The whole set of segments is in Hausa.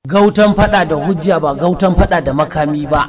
gautan fada da hujja ba gautan fada da makami ba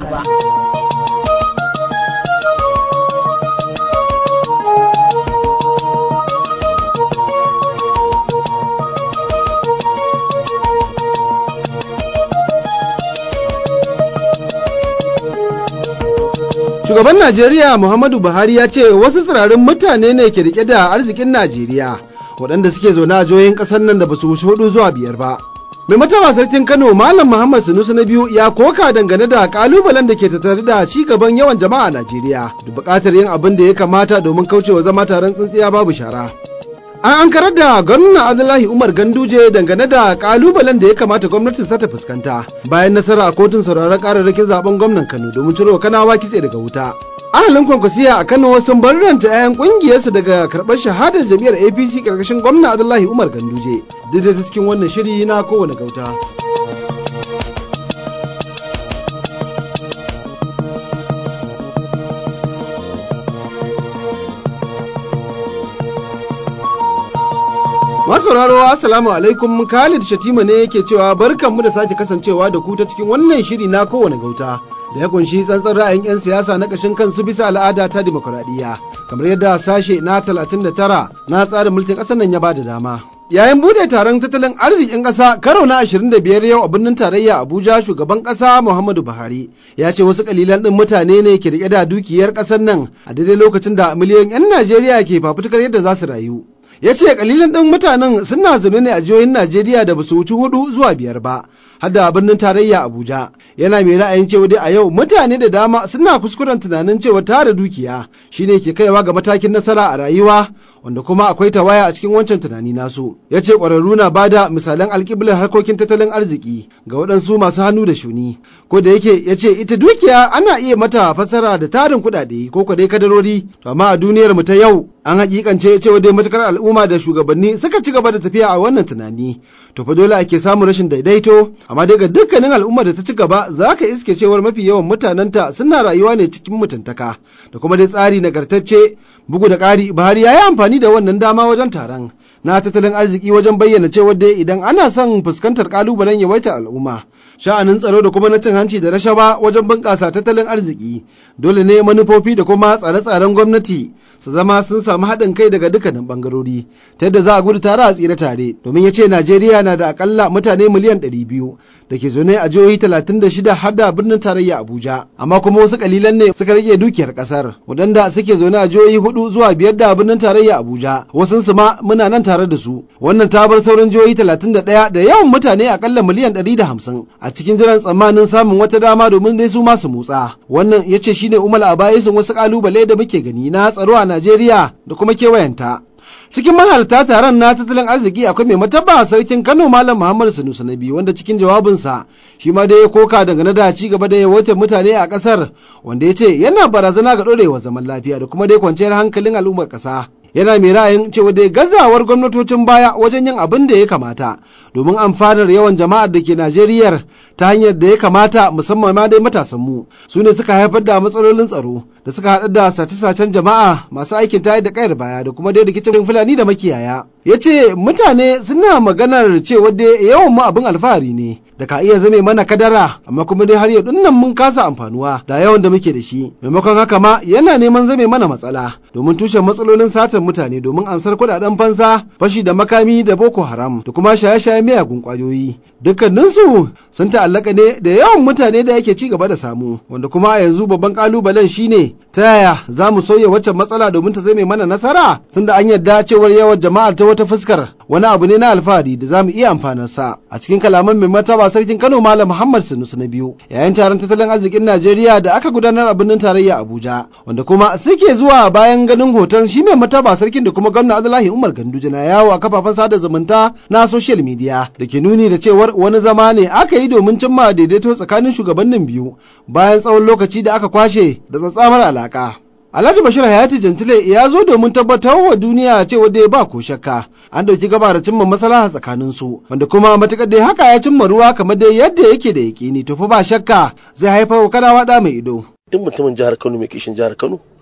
Shugaban Najeriya Muhammadu Buhari ya ce wasu tsirarin mutane ne ke rike da arzikin Najeriya waɗanda suke zaune a jihohin ƙasar nan da ba su wuce hudu zuwa biyar ba. Mai mataba sarkin Kano Malam Muhammad Sanusi na biyu ya koka dangane da kalubalen da ke tattare da ci gaban yawan jama'a a Najeriya da buƙatar yin abin da ya kamata domin kaucewa zama taron tsintsiya babu shara. An ankarar da gwamna Abdullahi Umar Ganduje dangane da kalubalen da ya kamata gwamnatin sa ta fuskanta bayan nasara a kotun sauraron kararrakin zaben gwamnan Kano domin ciro kanawa kitse daga wuta. Ahalin kwankwasiya a Kano sun barranta 'ya'yan kungiyarsu daga karɓar shahadar jam'iyyar APC karkashin gwamna Abdullahi Umar Ganduje duk da cikin wannan shiri na kowane gauta. Masauraro Assalamu alaikum Khalid Shatima ne yake cewa barkanmu da sake kasancewa da ku ta cikin wannan shiri na kowane gauta da ya kunshi tsantsan ra'ayin 'yan siyasa na ƙashin kansu bisa al'ada ta dimokuraɗiyya kamar yadda sashe na 39 na tsarin mulkin ƙasar nan ya bada dama. Yayin bude taron tattalin arzikin ƙasa karo na 25 yau a birnin tarayya Abuja shugaban ƙasa Muhammadu Buhari ya ce wasu kalilan ɗin mutane ne ke riƙe da dukiyar ƙasar nan a daidai lokacin da miliyoyin 'yan Najeriya ke fafutukar yadda za su rayu. ya ce kalilan ɗin mutanen suna zaune ne a jihohin Najeriya da basu wuci hudu zuwa biyar ba har da birnin tarayya Abuja yana mai ra'ayin cewa dai a yau mutane da dama suna kuskuren tunanin cewa tara dukiya shine ke kaiwa ga matakin nasara a rayuwa wanda kuma akwai tawaya a cikin wancan tunani nasu ya ce ƙwararru na bada misalan alƙiblar harkokin tattalin arziki ga waɗansu masu hannu da shuni ko da yake ya ce ita dukiya ana iya mata fassara da tarin kuɗaɗe ko dai kadarori to amma a duniyar mu ta yau an hakikance cewa dai matukar al'umma da shugabanni suka ci gaba da tafiya a wannan tunani to fa dole ake samun rashin daidaito amma dai ga dukkanin al'umma da ta ci gaba za ka iske cewar mafi yawan mutanenta suna rayuwa ne cikin mutuntaka da kuma dai tsari nagartacce bugu da ƙari buhari ya yi amfani da wannan dama wajen taron na tattalin arziki wajen bayyana cewa dai idan ana son fuskantar kalubalen yawaitar al'umma sha'anin tsaro da kuma na cin hanci da rashawa wajen bunƙasa tattalin arziki dole ne manufofi da kuma tsare-tsaren gwamnati su zama sun samu haɗin kai daga dukkanin ɓangarori ta yadda za a gudu tare a tsira tare domin ya ce najeriya na da akalla mutane miliyan ɗari biyu da ke zaune a jihohi talatin da shida har da birnin tarayya abuja amma kuma wasu kalilan ne suka rage dukiyar ƙasar waɗanda suke zaune a jihohi hudu zuwa biyar da birnin tarayya abuja wasun su ma muna nan tare da su wannan ta bar sauran jihohi talatin da ɗaya da yawan mutane akalla miliyan ɗari da hamsin a cikin jiran tsammanin samun wata dama domin dai su ma su motsa wannan ya ce shine umar abayisun wasu kalubale da muke gani na tsaro a Najeriya da kuma kewayenta. Cikin mahalarta taron na tattalin arziki akwai mai mataba sarkin Kano Malam Muhammadu Sanusi na biyu wanda cikin jawabinsa shi ma dai ya koka dangane da ci gaba da yawaitar mutane a kasar wanda ya ce yana barazana ga ɗorewar zaman lafiya da kuma dai kwanciyar hankalin al'ummar ƙasa. yana mai ra'ayin cewa dai gazawar gwamnatocin baya wajen yin abin da ya kamata domin amfanar yawan jama'ar da ke Najeriya ta hanyar da ya kamata musamman ma dai matasan mu su ne suka haifar da matsalolin tsaro da suka haɗar da sace-sacen jama'a masu aikin tayar da kayar baya da kuma dai rikicin fulani da makiyaya ya ce mutane suna maganar cewa dai yawan mu abin alfahari ne da ka iya zame mana kadara amma kuma dai har yau dinnan mun kasa amfanuwa da yawan da muke da shi maimakon haka ma yana neman zame mana matsala domin tushen matsalolin satar mutane domin amsar kudaden fansa fashi da makami da boko haram da kuma shaye-shaye miyagun kwayoyi dukkaninsu sun ta'allaka ne da yawan mutane da yake ci gaba da samu wanda kuma a yanzu babban kalubalen shine ta yaya za mu sauya waccan matsala domin ta zame mana nasara tunda an yarda cewar yawan jama'ar ta wata fuskar wani abu ne na alfahari da za mu iya amfanarsa a cikin kalaman mai mataba sarkin kano malam muhammad sanusi na biyu yayin taron tattalin arzikin najeriya da aka gudanar a birnin tarayya abuja wanda kuma suke zuwa bayan ganin hoton shi mai mataba sarkin da kuma gwamna abdullahi umar ganduje na yawo a kafafen sada zumunta na social media da ke nuni da cewar wani zama ne aka yi domin cimma daidaito tsakanin shugabannin biyu bayan tsawon lokaci da aka kwashe da tsatsamar alaka Alhaji Bashir Hayati Jantile ya zo domin tabbatar wa duniya cewa dai ba ko shakka an dauki gaba da cimma maslaha tsakanin su wanda kuma matukar dai haka ya cimma ruwa kamar dai yadda yake da yakini to fa ba shakka zai haifar wa kanawa da mai ido. Duk mutumin jihar Kano mai kishin jihar Kano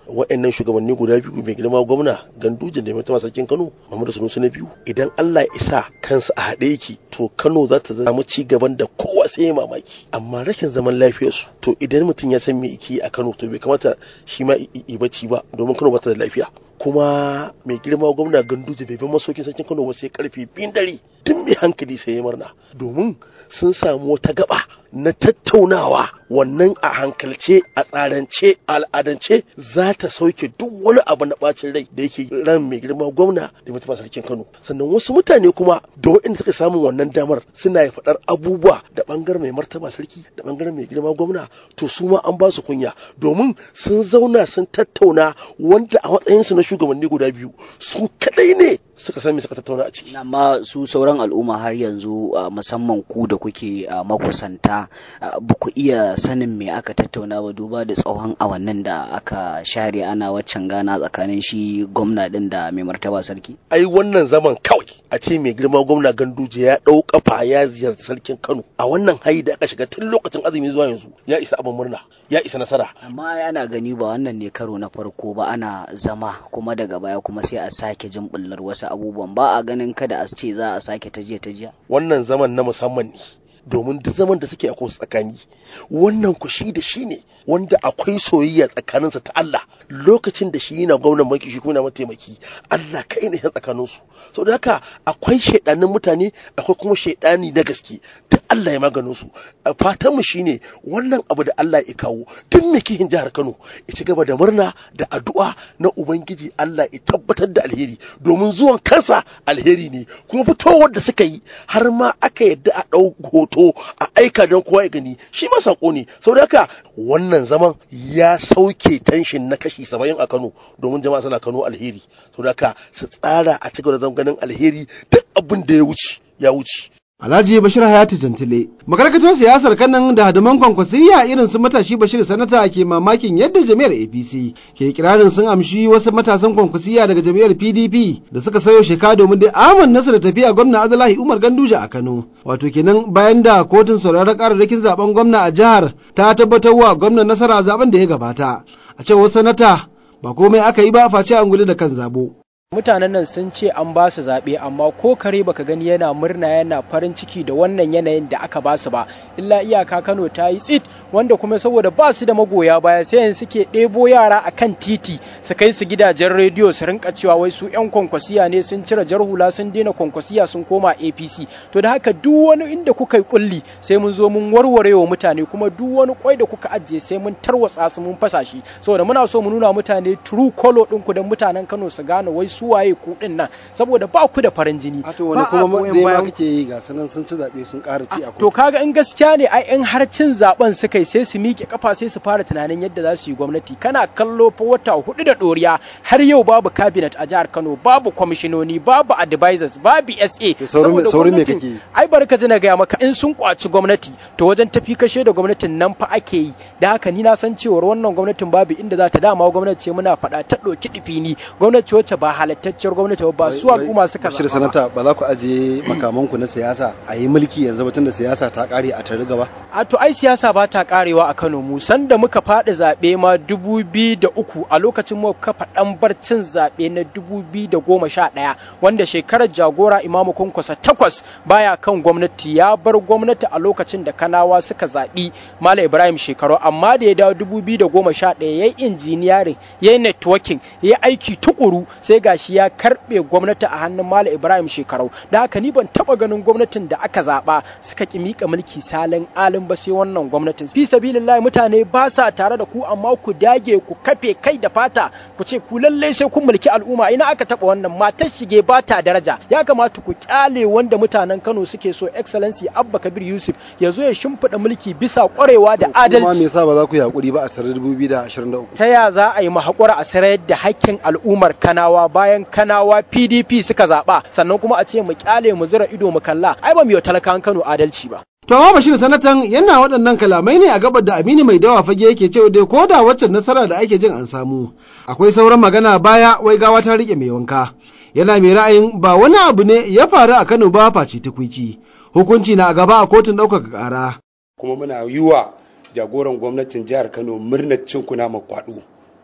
wa'annan shugabanni guda biyu mai girma gwamna gandujin da mai tama sarkin kano muhammadu sanusi na biyu idan allah ya isa kansa a haɗe yake to kano za ta zama ci gaban da kowa sai ya mamaki amma rashin zaman lafiyarsu to idan mutum ya san me yake a kano to bai kamata shi ma i bacci ba domin kano ba ta da lafiya kuma mai girma gwamna ganduje bai bi masaukin sarkin kano ba sai karfe biyun dare duk mai hankali sai ya murna domin sun samu wata gaba na tattaunawa wannan a hankalce a tsarance a al'adance za ta sauke duk wani abu na bacin rai da yake ran mai girma gwamna da mutum sarkin kano sannan wasu mutane kuma da waɗanda suka samun wannan damar suna ya faɗar abubuwa da ɓangaren mai martaba sarki da ɓangaren mai girma gwamna to su ma an ba su kunya domin sun zauna sun tattauna wanda a matsayinsu na shugabanni guda biyu su kadai ne suka san me suka tattauna a ciki amma su sauran al'umma har yanzu musamman ku da kuke makusanta ba ku iya sanin me aka tattauna ba duba da tsawon awannin da aka share ana waccan gana tsakanin shi gwamna din da mai martaba sarki ai wannan zaman kawai a ce mai girma gwamna ganduje ya ɗau kafa ya ziyarci sarkin kano a wannan hayi da aka shiga tun lokacin azumi zuwa yanzu ya isa abin murna ya isa nasara amma ana gani ba wannan ne karo na farko ba ana zama kuma daga baya kuma sai a sake jin bullar wasu abubuwan ba a ganin kada a ce za a sake ta jiya ta jiya wannan zaman na musamman ne domin duk zaman da suke a tsakani wannan ku shi da shi ne wanda akwai soyayya tsakaninsa ta Allah lokacin da shi yana gwamnan maki shi kuma yana mataimaki Allah kai ne tsakanin su so da haka akwai shaidanin mutane akwai kuma shaidani na gaske duk Allah ya maganin su fatan mu shine wannan abu da Allah ya kawo duk mai kihin jihar Kano ya ci gaba da murna da addu'a na ubangiji Allah ya tabbatar da alheri domin zuwan kansa alheri ne kuma fitowar da suka yi har ma aka yadda a ɗau hoto hoto a aika don kowa ya gani shi ma sako ne saboda haka wannan zaman ya sauke tanshin na kashi saba'in a Kano domin jama'a suna Kano alheri saboda haka su tsara a cikin da ganin alheri duk abin da ya wuce ya wuce Alhaji Bashir Hayatu Jantile. Makarkatar siyasar kanan da hadaman kwankwasiyya irin su matashi Bashir Sanata ke mamakin yadda jami'ar APC ke kirarin sun amshi wasu matasan kwankwasiyya daga jami'ar PDP da suka sayo sheka domin da aman nasu da tafiya gwamna Abdullahi Umar Ganduje a Kano. Wato kenan bayan da kotun sauraron kararrakin zaben gwamna a jihar ta tabbatar wa gwamnan nasara zaben da ya gabata. A cewar sanata ba komai aka yi ba face an gudu da kan zabo. mutanen nan sun ce an ba su zaɓe amma ko kare baka gani yana murna yana farin ciki da wannan yanayin da aka ba su ba illa iyaka kano ta yi tsit wanda kuma saboda ba su da magoya baya sai yanzu suke ɗebo yara a kan titi su kai su gidajen rediyo su rinka cewa wai su yan kwankwasiya ne sun cire jar hula sun daina kwankwasiya sun koma apc to da haka duk wani inda kuka yi kulli sai mun zo mun warware wa mutane kuma duk wani kwai da kuka ajiye sai mun tarwatsa su mun fasa shi saboda muna so mu nuna mutane true color ɗinku don mutanen kano su gane wai su waye ku din nan saboda ba ku da farin jini a to wani kuma da ma kake yi ga sanan sun ci zabe sun ƙara ci a to kaga in gaskiya ne ai in har cin zaben suka yi sai su miƙe kafa sai su fara tunanin yadda za su yi gwamnati kana kallo fa wata hudu da ɗoriya har yau babu cabinet a jihar Kano babu kwamishinoni babu advisors babu SA saurin me kake yi ai bari ka ji na gaya maka in sun kwaci gwamnati to wajen tafi kashe da gwamnatin nan fa ake yi da haka ni na san cewar wannan gwamnatin babu inda za ta dama gwamnati ce muna faɗa ta ɗauki ɗifi ni gwamnati wacce ba halattacciyar gwamnati ba su al'umma suka Bashir sanata ba za ku ajiye makamanku na siyasa a yi mulki yanzu ba tunda siyasa ta kare a tare gaba a to ai siyasa ba ta karewa a Kano mu sanda muka faɗi zaɓe ma dubu biyu da uku a lokacin mu kafa ɗan barcin zaɓe na dubu biyu da goma sha ɗaya wanda shekarar jagora imamu kunkusa takwas baya kan gwamnati ya bar gwamnati a lokacin da kanawa suka zaɓi Malam Ibrahim shekaru amma da ya dawo dubu biyu da goma sha ɗaya ya yi injiniyarin ya yi networking ya yi aiki tukuru sai gashi ya karɓe gwamnati a hannun Malam Ibrahim shekarau da haka ni ban taɓa ganin gwamnatin da aka zaɓa suka ki mika mulki salin alin ba sai wannan gwamnatin fi sabilillahi mutane ba sa tare da ku amma ku dage ku kafe kai da fata ku ce ku lallai sai kun mulki al'umma ina aka taɓa wannan matar shige ba ta daraja ya kamata ku kyale wanda mutanen Kano suke so excellency Abba Kabir Yusuf ya zo ya shimfiɗa mulki bisa ƙwarewa da adalci kuma me yasa ba za ku yi hakuri ba a tsarar 2023 ta ya za a yi mu haƙura a sarayar da hakkin al'ummar Kanawa bayan Kanawa PDP suka zaɓa sannan kuma a ce mu kyale mu zura ido mu kalla ai ba mu yi talakan Kano adalci ba To amma Bashir sanatan yana waɗannan kalamai ne a gabar da Aminu mai dawa fage yake cewa dai ko da waccan nasara da ake jin an samu akwai sauran magana baya wai gawa ta rike mai wanka yana mai ra'ayin ba wani abu ne ya faru a Kano ba face tukwici hukunci na a gaba a kotun ɗaukaka ƙara. Kuma muna yi wa jagoran gwamnatin jihar Kano murnar cin kuna kwaɗo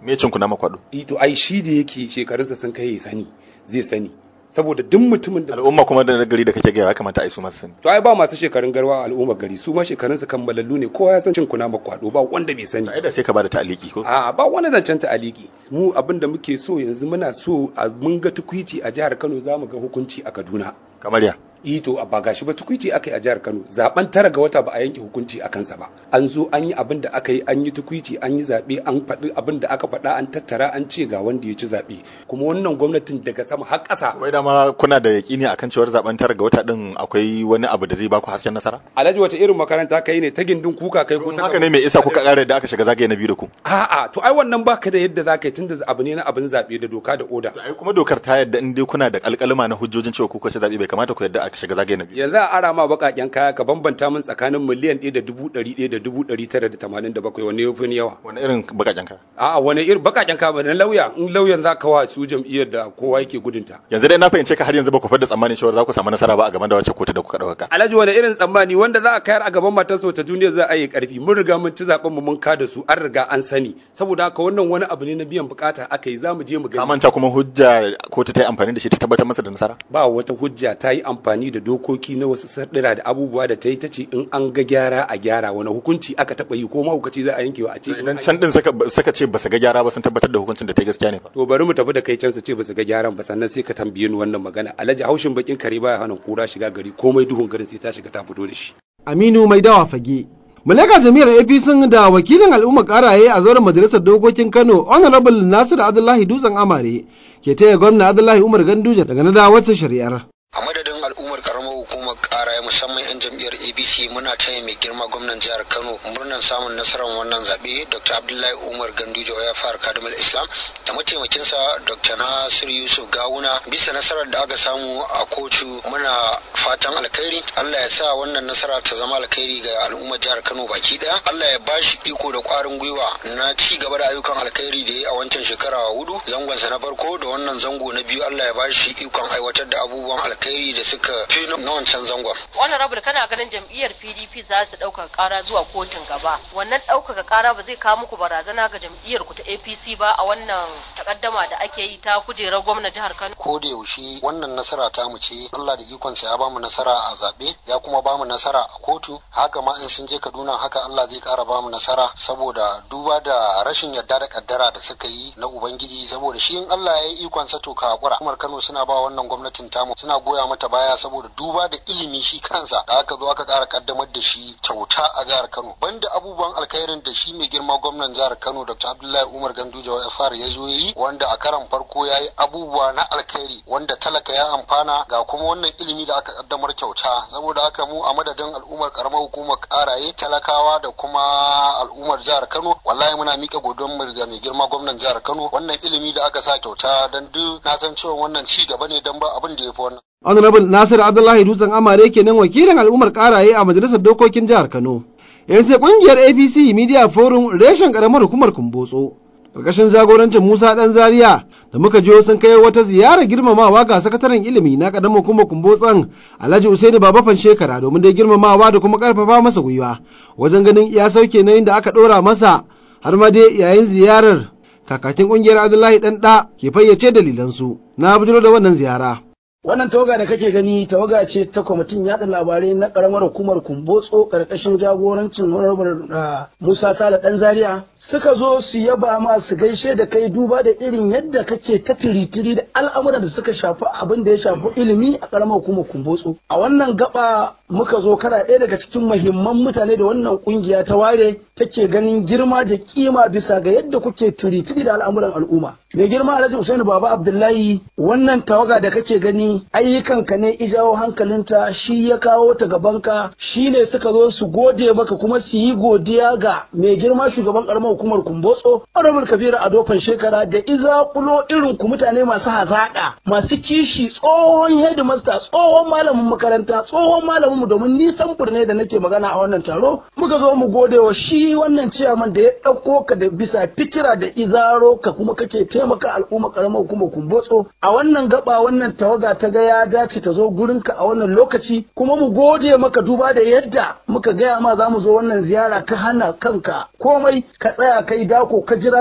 me cin kuna makwado ito ai shi da yake shekarunsa sun kai sani zai sani saboda duk mutumin da al'umma kuma da gari da kake gaya ya kamata a yi su masu sani to ai ba masu shekarun garwa a al'ummar gari su ma shekarun su kammalallu ne kowa ya san cin kuna makwado ba wanda bai sani ai da sai ka bada ta'aliki ko a ba wani zancen ta'aliki mu abin da muke so yanzu muna so a mun ga tukuici a jihar Kano za mu ga hukunci a Kaduna kamar ya ito ba gashi ba tukuici aka yi a jihar Kano zaben tara ga wata ba a yanke hukunci a kansa ba an zo an yi abin da aka yi an yi tukuici an yi zabe an faɗi abin da aka faɗa an tattara an ce ga wanda ya ci zabe kuma wannan gwamnatin daga sama har ƙasa wai dama kuna da yakini akan cewar zaben tara ga wata din akwai wani abu da zai baku hasken nasara alhaji wata irin makaranta kai ne ta gindin kuka kai ko ta haka ne mai isa kuka ƙara da aka shiga zagaye na biyu da ku a'a to ai wannan baka da yadda zaka yi tunda abu ne na abin zabe da doka da oda ai kuma dokar ta yadda in dai kuna da alƙalima na hujjojin cewa kuka ci zabe bai kamata ku yadda aka shiga zagaye na biyu yanzu a ara ma bakaken kaya ka bambanta min tsakanin miliyan ɗaya da dubu ɗari ɗaya da dubu ɗari tara da tamanin da bakwai wani yafi ni yawa wani irin bakaken kaya a'a wani irin bakaken kaya ba na lauya in lauyan za ka wa su jam'iyyar da kowa yake gudunta yanzu dai na fahimce ka har yanzu ba ku fadda tsammanin cewa za ku samu nasara ba a gaban da wacce kotu da kuka ɗauka alhaji wani irin tsammani wanda za a kayar a gaban matarsa wata duniya za a yi karfi mun riga mun ci zaben mu mun kada su an riga an sani saboda haka wannan wani abu ne na biyan bukata aka yi za mu je mu ka gani manta kuma hujja kotu ta yi amfani da shi ta tabbatar masa da nasara ba wata hujja ta yi amfani da dokoki na wasu sardira da abubuwa da ta yi ta ce in an ga gyara a gyara wani hukunci aka taɓa yi ko mahukaci za a yankewa a ce idan can din saka ce ba su ga gyara ba sun tabbatar da hukuncin da ta yi gaskiya ne fa to bari mu tafi da kai can su ce ba su ga gyaran ba sannan sai ka tambaye ni wannan magana alhaji haushin bakin kare baya hana kura shiga gari komai duhun garin sai ta shiga ta fito da shi Aminu Mai Dawa Fage. Muleka jami'ar APC da wakilin al'umma karaye a zauren majalisar dokokin Kano Honorable Nasir Abdullahi Dutsen Amare ke taya gwamna Abdullahi Umar Ganduje daga na wacce shari'ar. a madadin al'ummar karamar hukumar kara musamman 'yan jam'iyyar abc muna taya mai girma gwamnan jihar kano murnar samun nasarar wannan zaɓe dr abdullahi umar ganduje ya fara kadimul islam da mataimakinsa dr nasir yusuf gawuna bisa nasarar da aka samu a kotu muna fatan alkhairi allah ya sa wannan nasara ta zama alkhairi ga al'ummar jihar kano baki daya allah ya ba shi iko da kwarin gwiwa na ci gaba da ayyukan alkhairi da ya a wancan shekara hudu zangonsa na farko da wannan zango na biyu allah ya ba shi ikon aiwatar da abubuwan alkhairi da suka fi na wancan zangon wannan rabu kana ganin jam'iyyar pdp za su ɗaukaka ƙara zuwa kotun gaba wannan ɗaukaka ƙara ba zai kawo muku barazana ga jam'iyyar ku ta apc ba a wannan takaddama da ake yi ta kujerar gwamna jihar kano ko da yaushe wannan nasara ta mu ce Allah da ikonsa ya bamu nasara a zaɓe ya kuma bamu nasara a kotu haka ma in sun je Kaduna haka Allah zai ƙara bamu nasara saboda duba da rashin yarda da kaddara da suka yi na ubangiji saboda shi in Allah ya yi ikonsa to ka hakura Umar Kano suna ba wannan gwamnatin tamu suna goya mata baya saboda duba da ilimi shi kansa da aka zo aka ƙara kaddamar da shi kyauta a jihar Kano banda abubuwan alkhairin da shi mai girma gwamnan jihar Kano Dr. Abdullahi Umar Ganduje ya fara ya zo yi wanda a karan farko ya yi abubuwa na alkhairi wanda talaka ya amfana ga kuma wannan ilimi da aka kaddamar kyauta saboda haka mu a madadin al'ummar karamar hukumar karaye talakawa da kuma al'ummar jihar Kano wallahi muna mika godon mu ga mai girma gwamnan jihar Kano wannan ilimi da aka sa kyauta dan duk na san cewa wannan ci gaba ne dan ba abin da ya fi wannan Honorable Nasir Abdullahi Dutsen Amare kenan wakilin al'ummar karaye a majalisar dokokin jihar Kano. Yan sai kungiyar APC Media Forum reshen karamar hukumar Kumbotso. Karkashin jagorancin Musa Dan Zaria da muka jiyo sun kai wata ziyarar girmamawa ga sakataren ilimi na karamar hukumar Kumbotson Alhaji Usaini Babafan shekara domin dai girmamawa da kuma karfafa masa gwiwa wajen ganin ya sauke nauyin da aka dora masa har ma dai yayin ziyarar kakakin kungiyar Abdullahi Dan Da ke fayyace dalilansu na bujiro da wannan ziyara. Wannan tawaga da kake gani tawaga ce ta kwamitin yaɗa labarai na ƙaramar hukumar Kumbotso ƙarƙashin jagorancin Honorable Musa Sale ɗan Zaria suka zo su yaba ma su gaishe da kai duba da irin yadda kake ta tiritiri da al'amuran da suka shafi abin da ya shafi ilimi a ƙaramar hukumar Kumbotso. A wannan gaba muka zo kana ɗaya daga cikin muhimman mutane da wannan ƙungiya ta ware take ganin girma da kima bisa ga yadda kuke tiritiri da al'amuran al'umma. Mai girma Alhaji Usaini Baba Abdullahi wannan tawaga da kake gani ayyukanka ne ijawo hankalinta shi ya kawo ta gabanka shi ne suka zo su gode maka kuma su yi godiya ga mai girma shugaban karamar hukumar kumbotso honorable kabiru a dofan shekara da iza kulo irin ku mutane masu hazaƙa masu kishi tsohon headmaster tsohon malamin makaranta tsohon malamin mu domin nisan ne da nake magana a wannan taro muka zo mu gode wa shi wannan ciyaman da ya ɗauko ka da bisa fikira da izaro ka kuma kake taimaka al'umma karamar hukumar kumbotso a wannan gaba wannan tawaga ta ga ya dace ta zo gurinka a wannan lokaci kuma mu gode maka duba da yadda muka gaya ma za mu zo wannan ziyara ka hana kanka komai ka tsaya kai dako ka jira mu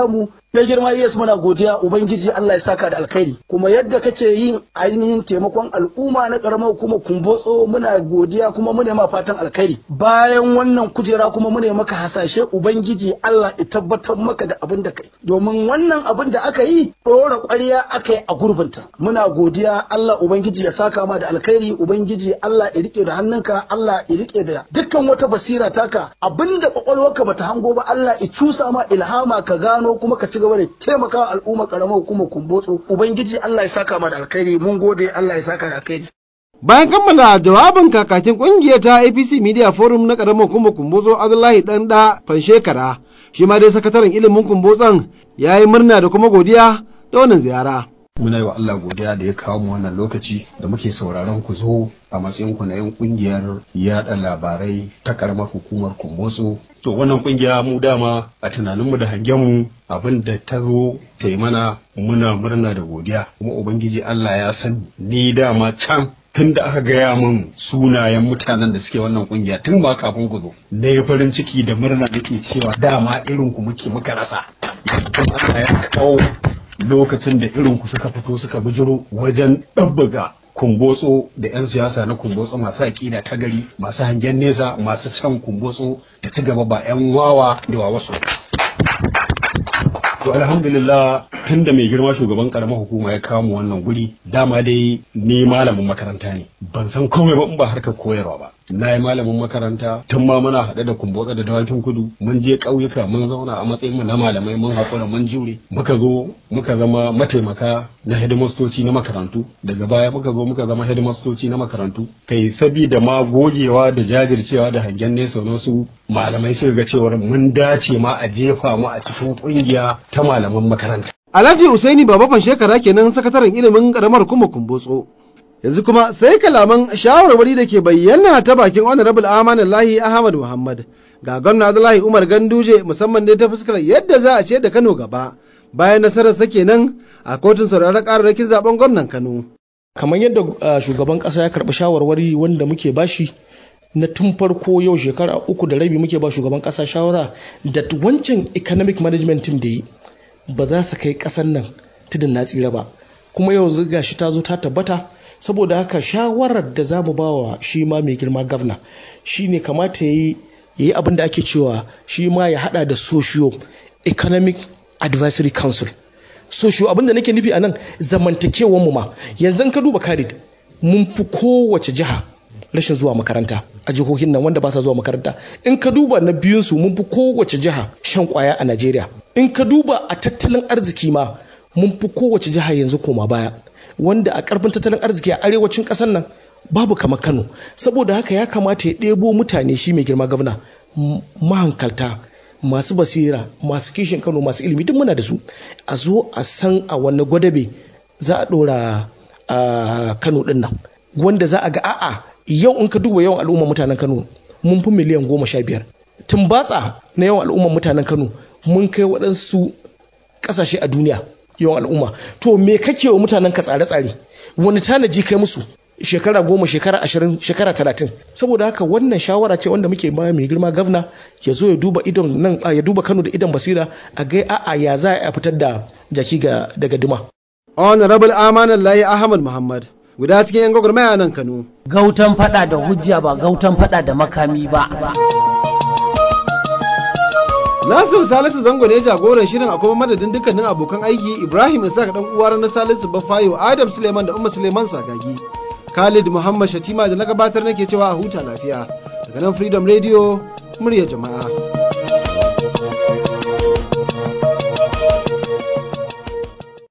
mai girma Yesu muna godiya ubangiji Allah ya saka da alkhairi kuma yadda kake yin ainihin taimakon al'umma na karamar hukumar kumbotso muna godiya kuma muna ma fatan alkhairi bayan wannan kujera kuma muna maka hasashe ubangiji Allah ya tabbatar maka da abin da kai domin wannan abin da aka yi ɗora ƙwarya aka yi a gurbinta muna godiya Allah ubangiji ya saka ma da alkhairi ubangiji Allah ya rike da hannunka Allah ya rike da dukkan wata basira taka abinda kwakwalwarka bata hango ba Allah ya cusa ma ilhama ka gano kuma ka ci gaba da taimakawa al'umma karamar hukumar kumbotso ubangiji Allah ya saka ma da alkhairi mun gode Allah ya saka da alkhairi Bayan kammala jawabin kakakin kungiyar ta APC Media Forum na karamar hukumar Kumbozo Abdullahi Danda Fanshekara, shi ma dai sakataren ilimin Kumbotson ya yi murna da kuma godiya da wannan ziyara. muna yi wa Allah godiya da ya kawo mu wannan lokaci da muke sauraron ku zo a matsayin ku na yan kungiyar yada labarai ta karamar hukumar kumbotso to wannan kungiya mu dama a tunaninmu da hangenmu abin da ta zo ta yi mana muna murna da godiya kuma ubangiji Allah ya san ni dama can tun da aka gaya min sunayen mutanen da suke wannan kungiya tun ba kafin ku zo na yi farin ciki da murna nake cewa dama irin ku muke muka rasa yanzu Allah ya kawo lokacin da irin ku suka fito suka bijiro wajen ɗabbaga kumbotso da 'yan siyasa na kumbotso masu aƙida ta gari masu hangen nesa masu can kumbotso da ci gaba ba 'yan wawa da wa wasu to alhamdulillah tun da mai girma shugaban karamar hukuma ya kawo mu wannan guri dama dai ni malamin makaranta ne ban san komai ba in ba harkar koyarwa ba na yi malamin makaranta tun ma muna haɗe da kumbotsa da dawakin kudu mun je ƙauyuka mun zauna a matsayin mu na malamai mun haƙura mun jure muka zo muka zama mataimaka na hidimastoci na makarantu daga baya muka zo muka zama hidimastoci na makarantu kai sabida ma gogewa da jajircewa da hangen nesa na su malamai suka ga cewar mun dace ma a jefa mu a cikin ƙungiya ta malaman makaranta Alhaji Usaini Baba shekara kenan sakataren ilimin karamar kuma kumbotso. Yanzu kuma sai kalaman shawarwari da ke bayyana ta bakin Honorable Amanin Lahi Ahmad Muhammad ga gwamna Abdullahi Umar Ganduje musamman dai ta fuskar yadda za a ce da Kano gaba bayan nasarar sa kenan a kotun sauraron kararrakin zaben gwamnan Kano. Kamar yadda shugaban kasa ya karɓi shawarwari wanda muke bashi na tun farko yau shekara uku da rabi muke ba shugaban kasa shawara da wancan economic management team da yi ba za su kai kasan nan tudun na tsira ba kuma yau ziga shi ta zo ta tabbata saboda haka shawarar da za mu bawa shi ma mai girma gavna shi ne kamata ya yi abin da ake cewa shi ma ya hada da socio economic advisory council socio abin da nake nufi a nan zamantakewanmu ma yanzu ka duba karid mun fi kowace jiha rashin zuwa makaranta a jihohin nan wanda ba sa zuwa makaranta in ka duba na biyunsu mun fi kowace jiha shan kwaya a najeriya in ka duba a tattalin arziki ma mun fi kowace jiha yanzu koma baya wanda a karfin tattalin arziki a arewacin ƙasar nan babu kamar kano saboda haka ya kamata ya ɗebo mutane shi mai girma gwamna mahankalta masu basira masu kishin kano masu ilimi duk muna da su a zo a san a wani gwadabe za a ɗora a kano ɗin nan wanda za a ga a'a yau in ka duba yawan al'ummar mutanen kano mun fi miliyan goma sha biyar tumbatsa na yawan al'ummar mutanen kano mun kai waɗansu ƙasashe a duniya yawan al'umma to me kake wa mutanen ka tsare-tsare wani tanaji kai musu shekara goma shekara ashirin shekara talatin saboda haka wannan shawara ce wanda muke ba mai girma gavna ya zo ya duba idon nan ya duba kano da idon basira a ga a'a ya za a fitar da jaki daga duma honorable amanan layi ahmad muhammad guda cikin yan gwagwarmaya nan kano gautan fada da hujja ba gautan fada da makami ba Nasir Salisu Zango ne jagoran shirin a kuma madadin dukkanin abokan aiki Ibrahim Isaac dan uwar na Salisu Bafayo Adam Suleiman da Umma Suleiman Sagagi Khalid Muhammad Shatima da na gabatar nake cewa a huta lafiya daga nan Freedom Radio murya jama'a